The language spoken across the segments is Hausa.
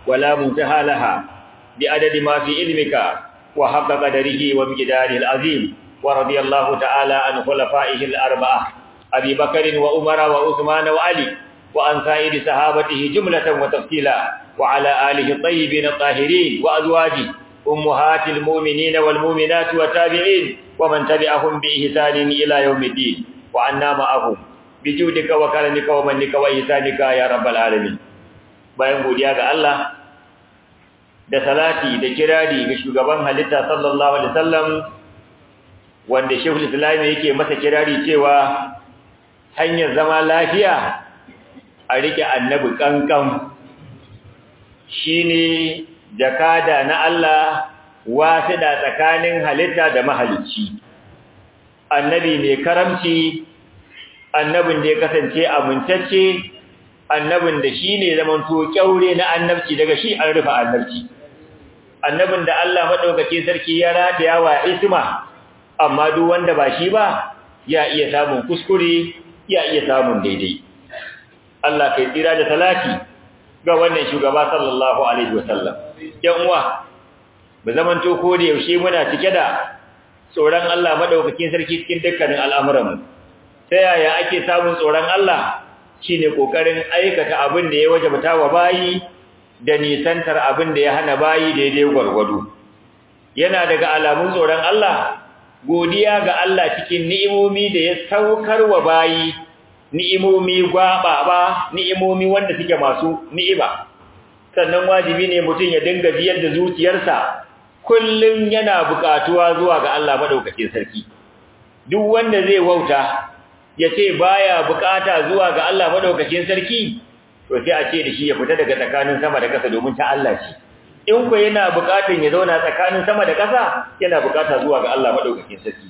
ولا منتهى لها بعدد ما في علمك وحق قدره ومقداره العظيم ورضي الله تعالى عن خلفائه الأربعة أبي بكر وعمر وعثمان وعلي وعن سائر صحابته جملة وتفصيلا وعلى آله الطيبين الطاهرين وأزواجه أمهات المؤمنين والمؤمنات والتابعين ومن تبعهم بإحسان إلى يوم الدين وعنا معهم بجودك وكرمك ومنك وإحسانك يا رب العالمين bayan godiya ga Allah da salati da kirari ga shugaban halitta sallallahu alaihi wasallam wanda Sheikhul Islam yake masa kirari cewa hanyar zama lafiya a rike annabi kankan shine jakada na Allah wasida tsakanin halitta da mahalicci annabi mai karamci annabin da ya kasance amintacce annabin da shine zamanto kyaure na annabci daga shi an rufe annabci annabin da Allah madaukake sarki ya rataya wa isma amma duk wanda ba shi ba ya iya samun kuskure ya iya samun daidai Allah kai tsira da salati ga wannan shugaba sallallahu alaihi wasallam yan uwa ba zaman to ko da yaushe muna cike da tsoron Allah madaukakin sarki cikin dukkanin al'amuran mu ta yaya ake samun tsoron Allah shine kokarin aikata abin da ya wajabta wa bayi da nisantar abin da ya hana bayi daidai gwargwado yana daga alamun tsoron Allah godiya ga Allah cikin ni'imomi da ya saukar wa bayi ni'imomi gwaba ba ni'imomi wanda suke masu ni'iba sannan wajibi ne mutum ya dinga biyar da zuciyarsa kullum yana buƙatuwa zuwa ga Allah madaukakin sarki duk wanda zai wauta ya ce baya buƙata zuwa ga Allah madaukakin sarki to sai a ce da shi ya fita daga tsakanin sama da ƙasa domin ta Allah ce in ku yana buƙatun ya zauna tsakanin sama da ƙasa yana buƙata zuwa ga Allah madaukakin sarki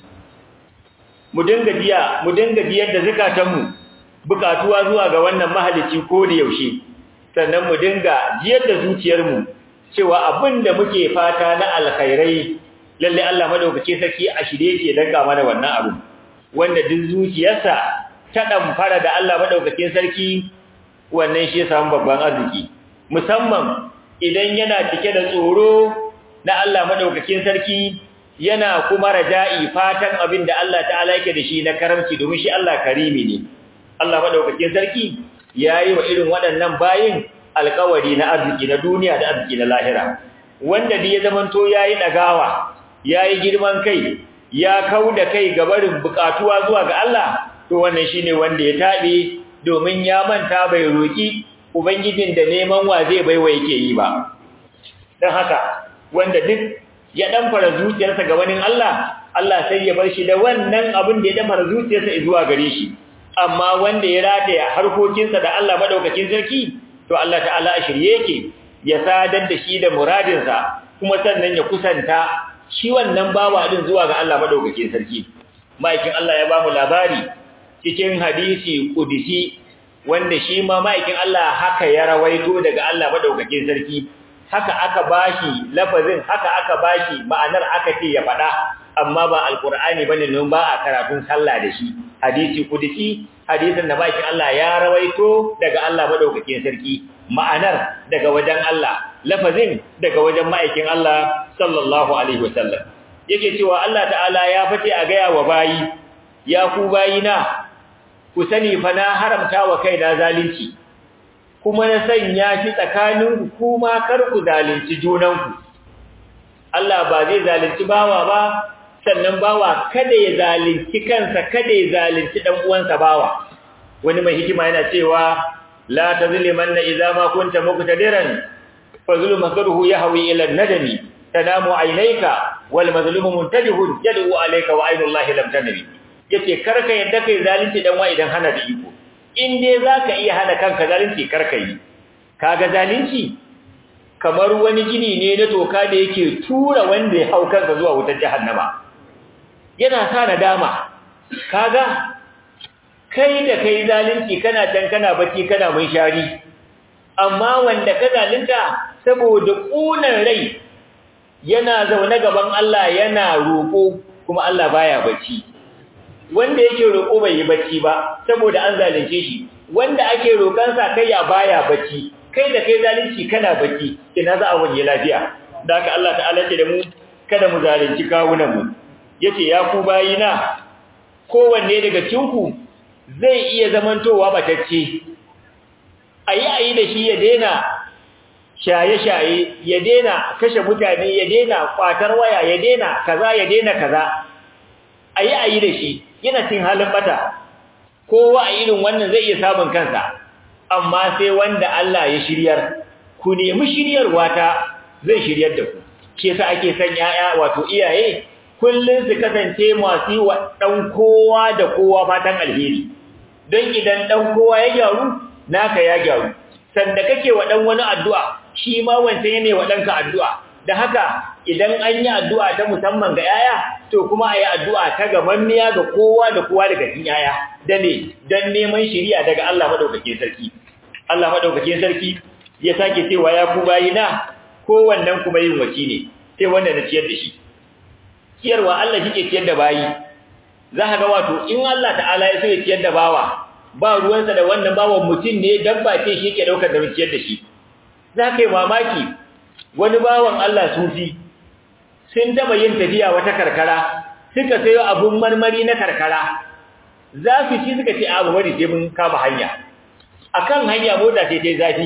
mu dinga biya mu dinga biyar da zakatanmu buƙatuwa zuwa ga wannan mahalicci ko da yaushe sannan mu dinga jiyar da zuciyarmu cewa abin da muke fata na alkhairai lalle Allah madaukake sarki a shirye yake danka mana wannan abu wanda duk zuciyarsa ta damfara da Allah madaukakin sarki wannan shi ya samu babban arziki musamman idan yana cike da tsoro na Allah madaukakin sarki yana kuma raja'i fatan abin da Allah ta'ala yake da shi na karamci domin shi Allah karimi ne Allah madaukakin sarki yayi wa irin waɗannan bayin alƙawari na arziki na duniya da arziki na lahira wanda da ya zamanto yayi dagawa yayi girman kai ya kauda kai ga barin bukatuwa zuwa ga Allah to wannan shine wanda ya tabe domin ya manta bai roki ubangijin da neman wa zai baiwa yake yi ba dan haka wanda duk ya dan fara zuciyarsa ga wani Allah Allah sai ya bar shi da wannan abin da ya dan fara zuciyarsa zuwa gare shi amma wanda ya rataya harkokinsa da Allah madaukakin sarki to Allah ta'ala a shirye yake ya sadar da shi da muradinsa kuma sannan ya kusanta shi wannan bawa din zuwa ga Allah madaukakin sarki maikin Allah ya bamu labari cikin hadisi kudisi wanda shi ma maikin Allah haka ya rawaito daga Allah madaukakin sarki haka aka bashi lafazin haka aka bashi ma'anar aka ce ya faɗa amma ba alqur'ani bane nan ba a karatun sallah da shi hadisi kudisi hadisin da bakin Allah ya rawaito daga Allah madaukakin sarki ma'anar daga wajen Allah lafazin daga wajen ma'aikin Allah sallallahu alaihi wasallam yake cewa Allah ta'ala ya fate a gaya wa bayi ya ku bayina ku sani fa na haramta wa kaina zalunci kuma na sanya shi tsakanin ku kuma kar ku zalunci junanku Allah ba zai zalunci bawa ba sannan bawa kada ya zalunci kansa kada ya zalunci dan uwansa bawa wani mai hikima yana cewa la tazlimanna idza ma kunta muqtadiran fa zulmuhu yahwi ila an-nadami tanamu aynayka wal mazlumu muntabihun yad'u alayka wa aynu allahi lam tanabi yace karka yadda kai zalunci dan wa idan hana da iko in dai zaka iya hana kanka zalunci karka yi kaga zalunci kamar wani gini ne na toka da yake tura wanda ya hau kansa zuwa wutar jahannama yana sa nadama kaga kai da kai zalunci kana can kana bacci kana mun shari amma wanda ka zalunta saboda kunan rai yana zaune gaban Allah yana roko kuma Allah baya bacci wanda yake roko bai yi bacci ba saboda an zalunce shi wanda ake roƙansa kai ya baya bacci kai da kai zalunci kana baki ina za a wanye lafiya da haka Allah ta'ala ce da mu kada mu zalunci kawunan mu yace ya ku bayina kowanne daga cinku zai iya zamantowa batacce ayi ayi da shi ya daina shaye-shaye ya daina kashe mutane ya daina kwatar waya ya daina kaza ya daina kaza ayi ayi da shi yana cin halin bata kowa a irin wannan zai iya samun kansa amma sai wanda Allah ya shiryar ku nemi shiryarwa ta zai shiryar da ku shi yasa ake son yaya wato iyaye kullun su kasance masu wa dan kowa da kowa fatan alheri don idan dan kowa ya gyaru naka ya gyaru sanda kake wa dan wani addu'a shi ma wancan ne wa danka addu'a da haka idan an yi addu'a ta musamman ga yaya to kuma ayi addu'a ta gamanniya ga kowa da kowa daga cikin yaya da ne dan neman shiriya daga Allah madaukakin sarki Allah madaukakin sarki ya sake cewa ya ku bayina ko wannan kuma yin waci ne sai wanda na ciyar da shi ciyarwa Allah shike ciyar da bayi za ka ga wato in Allah ta'ala ya so ya ciyar da bawa ba ruwansa da wannan bawan mutum ne dabba ce shi yake daukar da ciyar da shi za ka yi mamaki wani bawan Allah sufi sun taba yin tafiya wata karkara suka sayo abun marmari na karkara za su ci suka ce abu bari sai mun kama hanya akan hanya mota sai tai zafi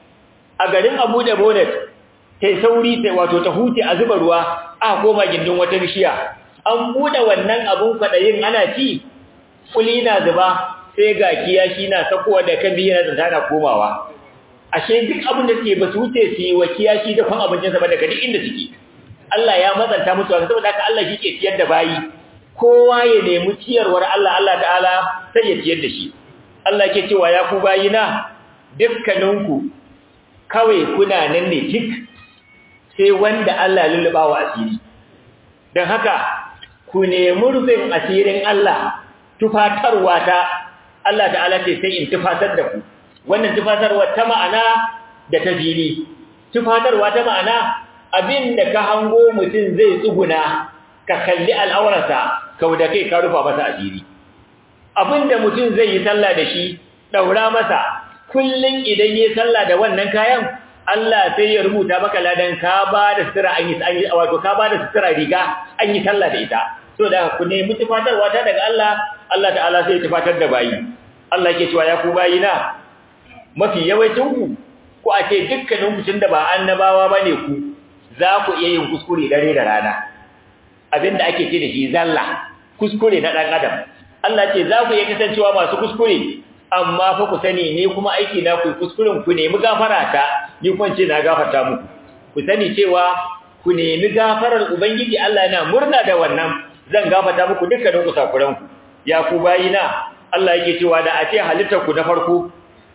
a garin Abu da Bonnet tai sauri tai wato ta huce a zuba ruwa a koma gindin wata bishiya an bude wannan abun kwadayin ana ci kuli na zuba sai ga kiyashi na sakowa da kan biyu na tana komawa ashe duk abin da suke ba su wuce su yi wa kiyashi da kwan abincin sa ba daga duk inda suke Allah ya matsanta musu haka saboda haka Allah shi ke ciyar da bayi kowa ya nemi ciyarwar Allah Allah ta'ala sai ya ciyar da shi Allah ke cewa ya ku bayina dukkaninku kawai kuna nan ne tik sai wanda Allah lulluba wa asiri don haka ku nemi rufin asirin Allah tufatarwa ta Allah ta'ala ce sai in tufatar da ku wannan tufatarwa ta ma'ana da ta fili tufatarwa ta ma'ana abin da ka hango mutum zai tsuguna ka kalli al'aurarsa kau da kai ka rufa masa asiri abin da mutum zai yi sallah da shi daura masa kullun idan yayi sallah da wannan kayan Allah sai ya rubuta maka ladan ka ba da sutura an yi an yi wato ka ba da sutura riga an yi sallah da ita so da ku ne mutufatarwa ta daga Allah Allah ta'ala sai ya tufatar da bayi Allah yake cewa ya ku bayina mafi yawancin ku ko a ce dukkanin mutun da ba annabawa bane ku za ku iya yin kuskure dare da rana abinda ake ce da shi zalla kuskure na dan adam Allah ce za ku iya kasancewa masu kuskure amma fa ku sani ne kuma aiki na ku kuskuren ku nemi gafara ta ni kuma ce na gafarta muku ku sani cewa ku nemi gafarar ubangiji Allah yana murna da wannan zan gafarta muku dukkanin kusakuran ku ya ku bayina Allah yake cewa da a ce halittar ku na farko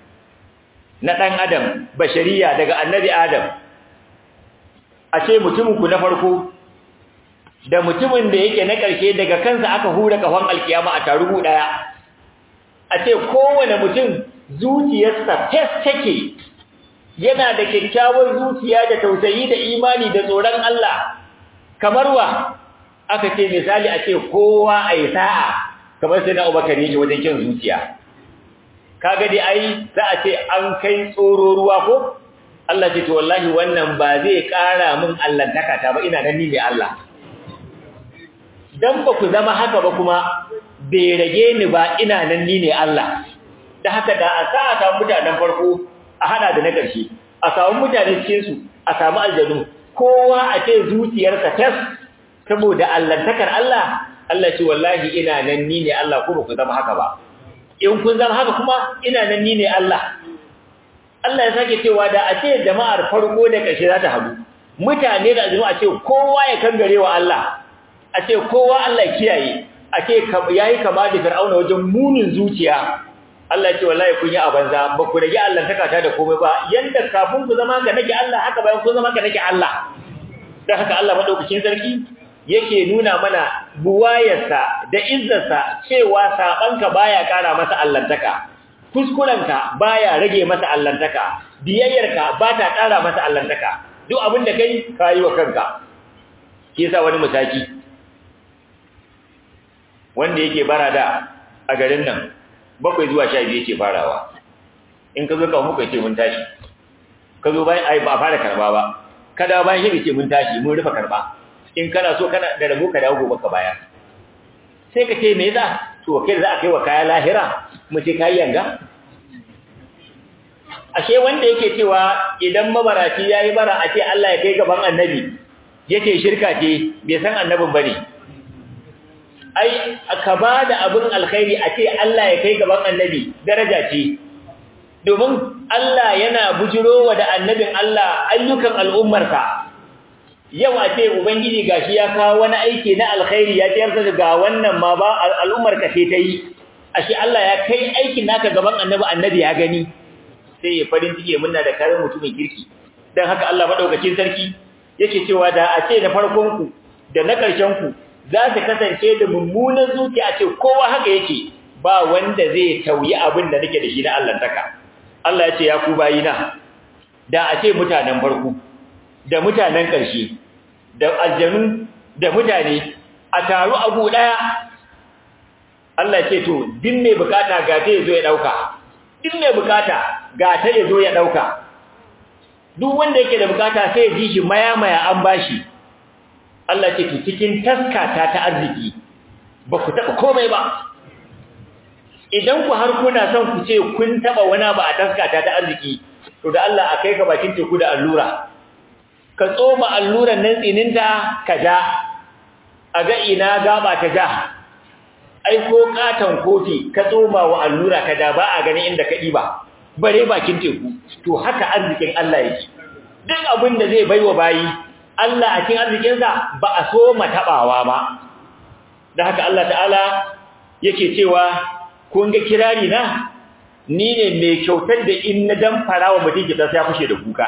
na dan adam bashariya daga annabi adam a ce mutumin ku na farko da mutumin da yake na ƙarshe daga kansa aka hura kafan alkiyama a tarugu daya a ce kowane mutum zuciyarsa fes take yana da kyakkyawar zuciya da tausayi da imani da tsoron Allah kamar wa aka ce misali a ce kowa a yi sa'a kamar sai na Abubakar yake wajen kyan zuciya kaga dai ai za a ce an kai tsoro ruwa ko Allah ce to wallahi wannan ba zai ƙara min allantaka ta ba ina nan ni ne Allah dan ba ku zama haka ba kuma bai rage ni ba ina nan ni ne Allah da haka da a sa ta mutanen farko a hada da na ƙarshe a samu mutane cikin su a samu aljanu kowa a ce zuciyarsa tas saboda allantakar Allah Allah ce wallahi ina nan ni ne Allah ko ba ku zama haka ba in kun zama haka kuma ina nan ni ne Allah Allah ya sake cewa da a ce jama'ar farko da ƙarshe za ta haɗu mutane da aljanu a ce kowa ya kangare wa Allah a ce kowa Allah kiyaye a ce yayi kama da Fir'auna wajen munin zuciya Allah ce wallahi kun yi a banza ba ku rage Allah takata da komai ba yanda kafin ku zama ga nake Allah haka bayan kun zama ga nake Allah dan haka Allah madaukakin sarki yake nuna mana buwayarsa da izzarsa cewa sabanka baya kara masa allantaka kuskurenka baya rage masa allantaka biyayyarka ba ta kara masa allantaka duk abin da kai kayi wa kanka ke sa wani mataki wanda yake bara da a garin nan bakwai zuwa sha biyu ce farawa in ka zo ka muka ce mun tashi ka zo bayan ai ba fara karba ba kada bayan shi ce mun tashi mun rufe karba in kana so kana da rabo ka dawo gobe ka baya sai ka ce me yasa to kai za a kai wa kaya lahira mu ce kai yanga ashe wanda yake cewa idan mabaraci yayi bara a ce Allah ya kai gaban annabi yake shirka ce bai san annabin bane ai ka bada abin alkhairi a ce Allah ya kai gaban annabi daraja ce domin Allah yana bujirowa da annabin Allah ayyukan al'ummarsa yau a ce ubangiji gashi ya kawo wani aiki na alkhairi ya tayar ga wannan ma ba al'ummar ka ce tayi ashe Allah ya kai aikin naka gaban annabi annabi ya gani sai ya farin ciki muna da karin mutumin kirki dan haka Allah madaukakin sarki yake cewa da a ce na farkon ku da na ƙarshen ku za su kasance da mummunan zuciya a ce kowa haka yake ba wanda zai tauyi abin da nake da shi na Allah taka Allah ya ce ya ku bayina da a ce mutanen farko da mutanen ƙarshe da aljanu da mutane a taru abu ɗaya Allah ce to din mai bukata ga ta yazo ya dauka din mai bukata ga ta yazo ya dauka duk wanda yake da bukata sai ya ji shi maya maya an bashi Allah ce to cikin taskata ta arziki ba ku taba komai ba idan ku har kuna son ku ce kun taba wani ba a taskata ta arziki to da Allah a kai ka bakin teku da allura ka tsoma alluran nan tsininta ka ja a ga ina gaba ta ja ai ko katon kofi ka tsoma wa allura ka da ba a gani inda ka diba bare bakin teku to haka arzikin Allah yake duk abin da zai baiwa bayi Allah a cikin arzikinsa ba a so matabawa ba da haka Allah ta'ala yake cewa kun ga kirari na ni ne mai kyautar da in na dan farawa mutum ki ta sai kushe da kuka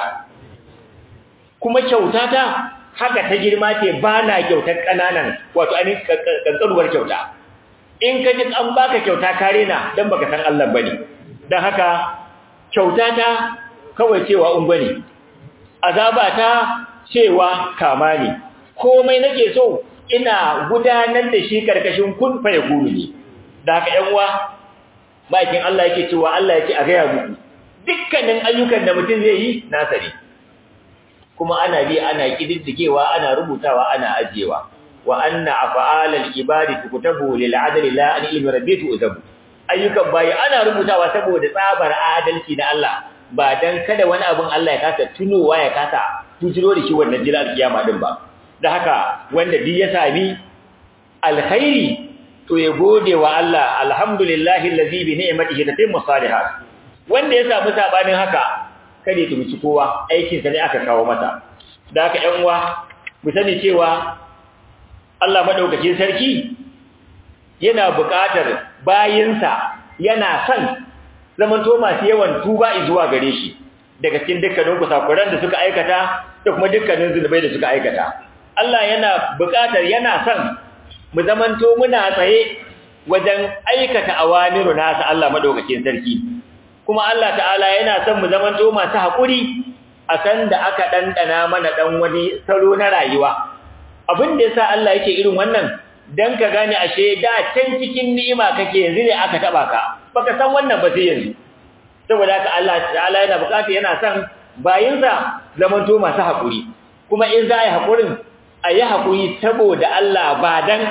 kuma kyautata haka ta girma ce ba na kyautar kananan wato ainihin kankanuwar kyauta in ka ji an baka kyauta kare na dan baka san Allah bane dan haka kyautata kawai cewa un bane azabata cewa kama ne komai nake so ina gudanar da shi karkashin kun fa yakunu ne da haka ƴan uwa bakin Allah yake cewa Allah yake a gaya muku dukkanin ayyukan da mutum zai yi nasa ne kuma ana bi ana kididdigewa ana rubutawa ana ajiyewa wa anna af'alal ibadi tukutabu lil adli la an ilmi rabbitu uzabu ayyukan bayi ana rubutawa saboda tsabar adalci na Allah ba dan kada wani abun Allah ya kasa tunowa ya kasa tujiro da shi wannan jira kiyama din ba da haka wanda duk ya sami alkhairi to ya gode wa Allah alhamdulillahi allazi bi ni'matihi tatimmu salihat wanda ya samu sabanin haka kada ya tumici kowa aikin sa ne aka kawo mata da haka ƴan uwa mu sani cewa Allah madaukakin sarki yana buƙatar bayinsa yana son zamanto masu yawan tuba zuwa gare shi daga cikin dukkanin kusakuran da suka aikata da kuma dukkanin zunubai da suka aikata Allah yana buƙatar yana son mu zamanto muna tsaye wajen aikata awamiru nasa Allah madaukakin sarki kuma Allah ta'ala yana son mu zamanto masu haƙuri a san da aka ɗanɗana mana ɗan wani salo na rayuwa abin da yasa Allah yake irin wannan dan ka gane ashe da can cikin ni'ima kake yanzu ne aka taba ka baka san wannan ba sai yanzu saboda haka Allah ta'ala yana bukata yana son bayinsa zamanto masu haƙuri kuma in za a yi haƙurin a yi haƙuri saboda Allah ba dan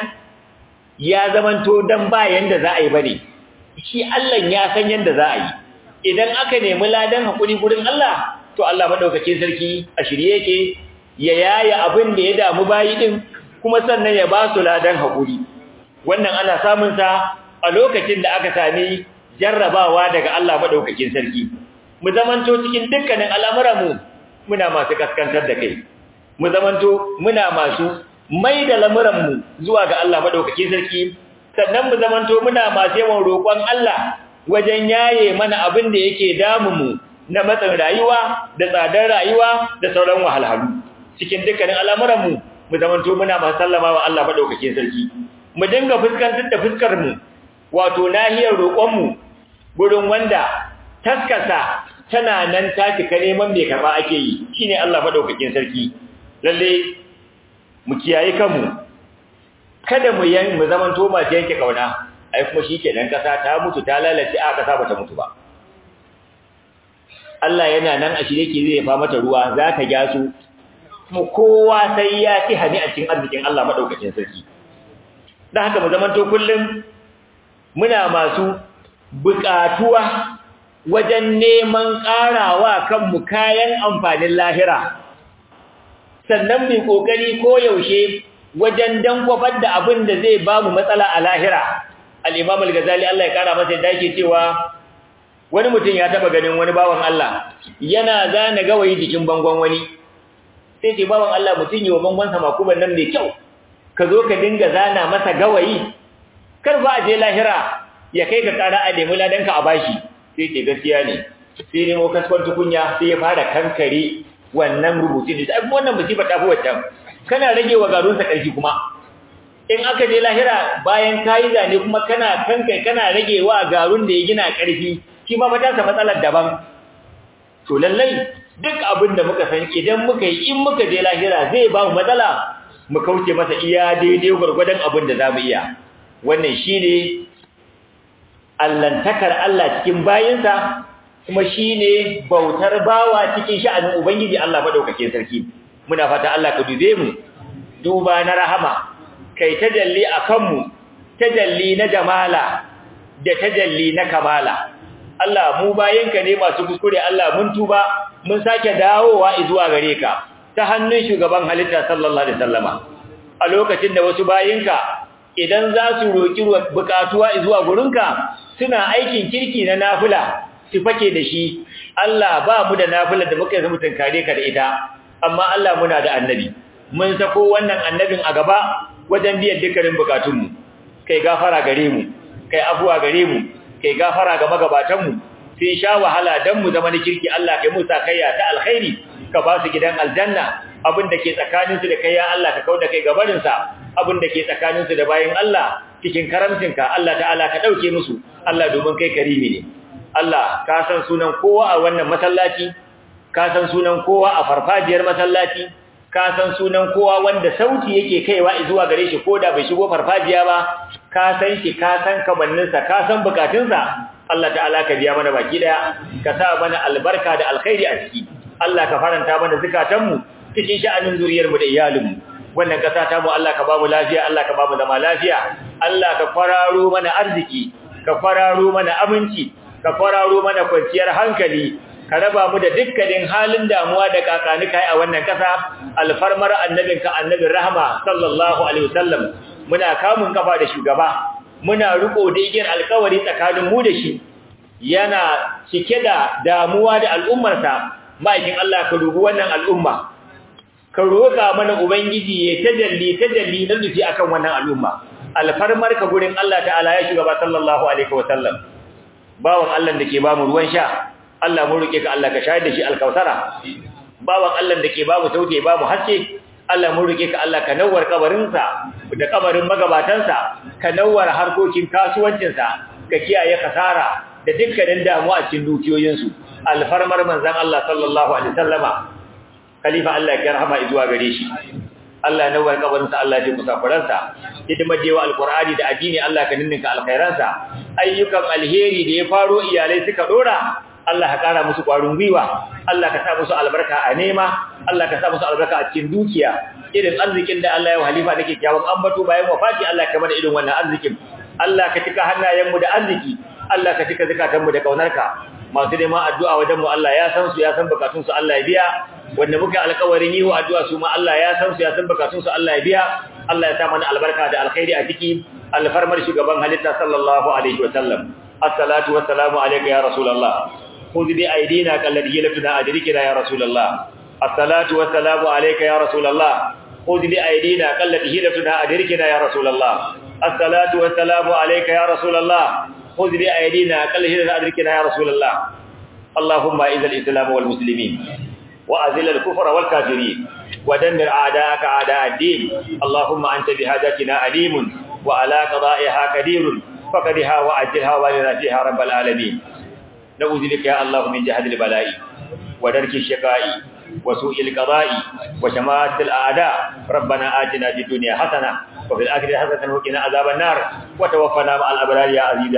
ya zamanto dan ba yanda za a yi bane shi Allah ya san yanda za a yi idan aka nemi ladan haƙuri gurin Allah to Allah madaukakin sarki a shirye yake ya yaya abin da ya damu bayi din kuma sannan ya ba su ladan haƙuri wannan ana samun sa a lokacin da aka sami jarrabawa daga Allah madaukakin sarki mu zamanto cikin dukkanin al'amuranmu muna masu kaskantar da kai mu zamanto muna masu mai da lamuranmu zuwa ga Allah madaukakin sarki sannan mu zamanto muna masu yawan roƙon Allah wajen yaye mana abin da yake damu mu na matsin rayuwa da tsadar rayuwa da sauran wahalhalu cikin dukkanin al'amuranmu mu zamanto muna masu sallama wa Allah madaukakin sarki mu dinga fuskantar da fuskar mu wato nahiyar roƙon mu gurin wanda taskasa tana nan ta cika neman mai karba ake yi shine Allah madaukakin sarki lalle mu kiyaye kanmu kada mu yan mu zaman to masu yanke kauna ai kuma shikenan kasa ta mutu ta lalace a kasa bata mutu ba Allah yana nan a shirye ke zai fa mata ruwa za ta gyasu kuma kowa sai ya ci hani a cikin arzikin Allah madaukakin sarki dan haka mu zamanto kullum muna masu buƙatuwa wajen neman ƙarawa kanmu kayan amfanin lahira sannan mai ƙoƙari ko yaushe wajen dankwafar da abin da zai ba mu matsala a lahira al-imam al-ghazali Allah ya kara masa yadda yake cewa wani mutum ya taba ganin wani bawan Allah yana zana gawayi jikin bangon wani sai ce bawan Allah mutum yi wa bangon sa makuban nan mai kyau ka zo ka dinga zana masa gawayi kar ba a je lahira ya kai ka kara a nemi ladanka a bashi sai ce gaskiya ne sai nemo kaskon tukunya sai ya fara kankare wannan rubutun da ai wannan musiba ta fi waccan kana rage wa garunsa ƙarfi kuma in aka je lahira bayan kayi zane kuma kana kankai kana rage wa garun da ya gina ƙarfi shi ma matansa matsalar daban to lallai duk abin da muka san idan muka yi in muka je lahira zai ba mu matsala mu kauce masa iya daidai gwargwadon abin da za mu iya wannan shi ne allantakar Allah cikin bayinsa kuma shi ne bautar bawa cikin sha'anin Ubangiji Allah maɗaukakin sarki muna fata Allah ka dube mu duba na rahama kai tajalli a kanmu tajalli na jamala da tajalli na kamala Allah mu bayinka ne masu kuskure Allah mun tuba mun sake dawowa zuwa gare ka ta hannun shugaban halitta sallallahu alaihi wasallama a lokacin da wasu bayinka idan za su roki bukatuwa zuwa gurinka suna aikin kirki na nafila su fake da shi Allah ba mu da nafila da muka yi mutun kare ka da ita amma Allah muna da annabi mun sako wannan annabin a gaba wajen biyan dukkanin bukatunmu kai gafara gare mu kai afuwa gare mu kai gafara ga magabatanmu sai sha wahala dan mu zama na kirki Allah kai mu sakayya ta alkhairi ka ba su gidan aljanna abin da ke tsakanin su da kai ya Allah ka kauda kai gabarin sa abin da ke tsakanin su da bayin Allah cikin karamcinka Allah ta'ala ka dauke musu Allah domin kai karimi ne Allah ka san sunan kowa a wannan masallaci ka san sunan kowa a farfajiyar masallaci ka san sunan kowa wanda sauti yake kaiwa zuwa gare shi koda bai shigo farfajiya ba ka san shi ka san kamanninsa ka san bukatunsa Allah ta'ala ka biya mana baki daya ka sa mana albarka da alkhairi a ciki Allah ka faranta mana zakatanmu cikin sha'anin zuriyarmu da iyalinmu wannan kasa ta mu Allah ka ba mu lafiya Allah ka ba mu zama lafiya Allah ka fararo mana arziki ka fararo mana aminci ka fararo mana kwanciyar hankali ka raba mu da dukkanin halin damuwa da kakanika a wannan kasa alfarmar annabinka annabin rahama sallallahu alaihi wasallam muna kamun kafa da shugaba muna riko da igiyar alkawari tsakanin mu da shi yana cike da damuwa da al'ummarsa ma'aikin Allah ka dubi wannan al'umma ka roƙa mana ubangiji ya tajalli tajalli na nufi akan wannan al'umma alfarmar ka gurin Allah ta'ala ya shugaba sallallahu alaihi wasallam bawan Allah da ke ba mu ruwan sha Allah mun roke ka Allah ka shayar da shi alkausara bawan Allah da ke babu sauke babu haske Allah mun roke ka Allah ka nawar kabarinsa da kabarin magabatansa ka nawar harkokin kasuwancinsa ka kiyaye kasara da dukkanin damuwa a cikin dukiyoyinsu alfarmar manzon Allah sallallahu alaihi wasallama khalifa Allah ya rahama zuwa gare shi Allah nawar kabarinsa Allah ya kusa kuransa hidimar jewa alqur'ani da addini Allah ka ninninka alkhairansa ayyukan alheri da ya faro iyalai suka dora Allah ka kara musu ƙwarin gwiwa Allah ka sa musu albarka a nema Allah ka sa musu albarka a cikin dukiya irin arzikin da Allah ya wa halifa nake kyawun ambato bayan wafati Allah ka mana irin wannan arzikin Allah ka cika hannayenmu da arziki Allah ka cika zakatanmu da kaunarka masu neman addu'a wajen mu Allah ya san su ya san bukatun su Allah ya biya wanda muka alƙawarin yi wa addu'a su ma Allah ya san su ya san bukatun su Allah ya biya Allah ya sa mana albarka da alkhairi a ciki alfarmar shugaban halitta sallallahu alaihi wa sallam assalatu wassalamu alayka ya rasulullah خذ بأيدينا كالذي لفنا أدركنا يا رسول الله الصلاة والسلام عليك يا رسول الله خذ بأيدينا كالذي لفنا أدركنا يا رسول الله الصلاة والسلام عليك يا رسول الله خذ بأيدينا كالذي لفنا أدركنا يا رسول الله اللهم إذا الإسلام والمسلمين وأذل الكفر والكافرين ودمر أعداءك أعداء الدين اللهم أنت بهاجتنا عليم وعلى قضائها كدير فقدها وأجلها ولنا فيها رب العالمين نعوذ بك يا الله من جهد البلاء ودرك الشقاء وسوء القضاء وشماتة الأعداء ربنا آتنا في الدنيا حسنة وفي الآخرة حسنة وقنا عذاب النار وتوفنا مع الأبرار يا عزيز